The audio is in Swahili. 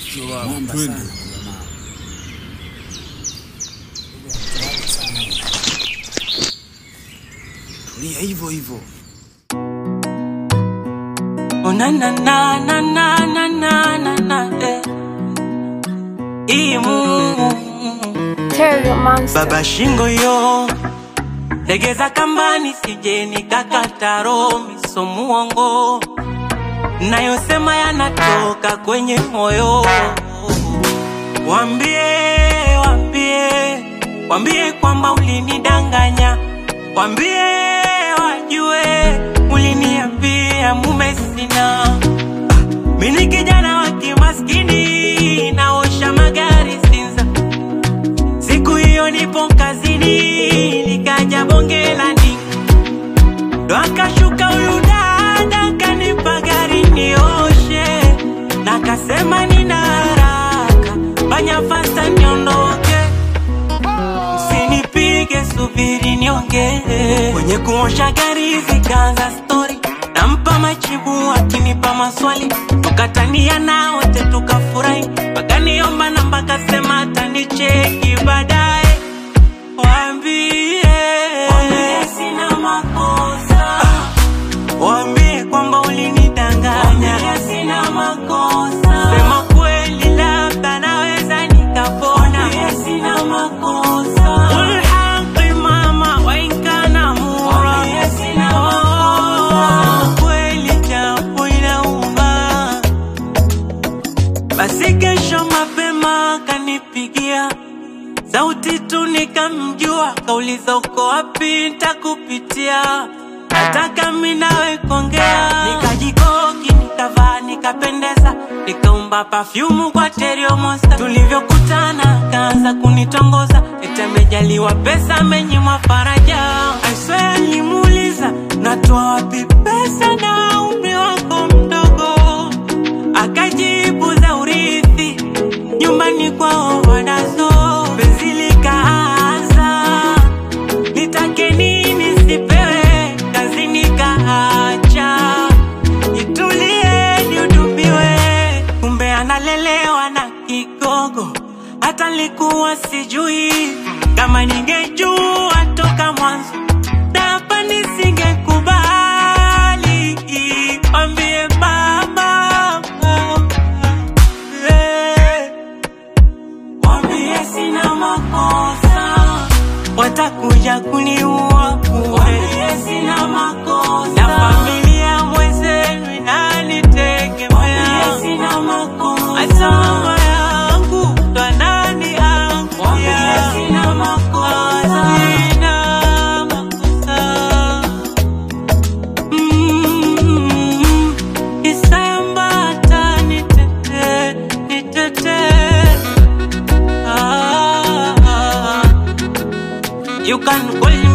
Mwamba Twende. sana jamaa. Tulia hivyo hivyo. Oh, na na na na na na na na na eh. Imu Terrio Monster. baba shingo yo legeza kambani sije nikakata roho miso muongo nayosema yanatoka kwenye moyo wambie wambie wambie kwamba ulinidanganya wambie wajue uliniambia mume sina mini kijana wa kimaskini naosha magari Sinza Siku hiyo nipo kazini, likaja bonge la ndinga, ndo akashuka huyu dada kanipa gari nioshe, na kasema nina haraka, fanya fasta niondoke, msinipige, subiri niongee. Kwenye kuosha gari zikaanza stori, nampa majibu akinipa maswali, tukatania na wote tukafurahi, wakaniomba namba, kasema atanicheki baadaye. Waambie waambie sina makosa, waambie kwamba ulinidanganya, waambie sina makosa, sema kweli, labda naweza nikapona, waambie sina makosa, Qul haqi mama wa in kana mura, waambie sina makosa, kweli japo inauma basi kesho mapema kanipigia sauti tu nikamjua, kauliza uko wapi, ntakupitia nataka mi nawe kuongea. Nikajikoki, nikavaa, nikapendeza, nikaumba pafyumu kwa Terrio Monster. Tulivyokutana kaanza kunitongoza, eti amejaliwa pesa, amenyimwa faraja. I swear nilimuuliza natoa wapi pesa na umri wako mdogo akajibu za urithi nyumbani kwao wanazo. Penzi likaanza, nitake nini sipewe, kazi nikaacha, nitulie nihudumiwe, kumbe analelewa na kigogo, hata nilikuwa sijui kama ningejua toka mwanzo na hapa nisingekubali, ambie mama, eh. Wambie sina makosa, watakuja kuniua bure. Wambie sina makosa, na familia mwenzenu inanitegemea. Wambie sina makosa, hata mama yangu ndo ananiangalia. Wambie sina makosa, sina makosa. Mm, Isambata nitete, nitete. Ah, You can call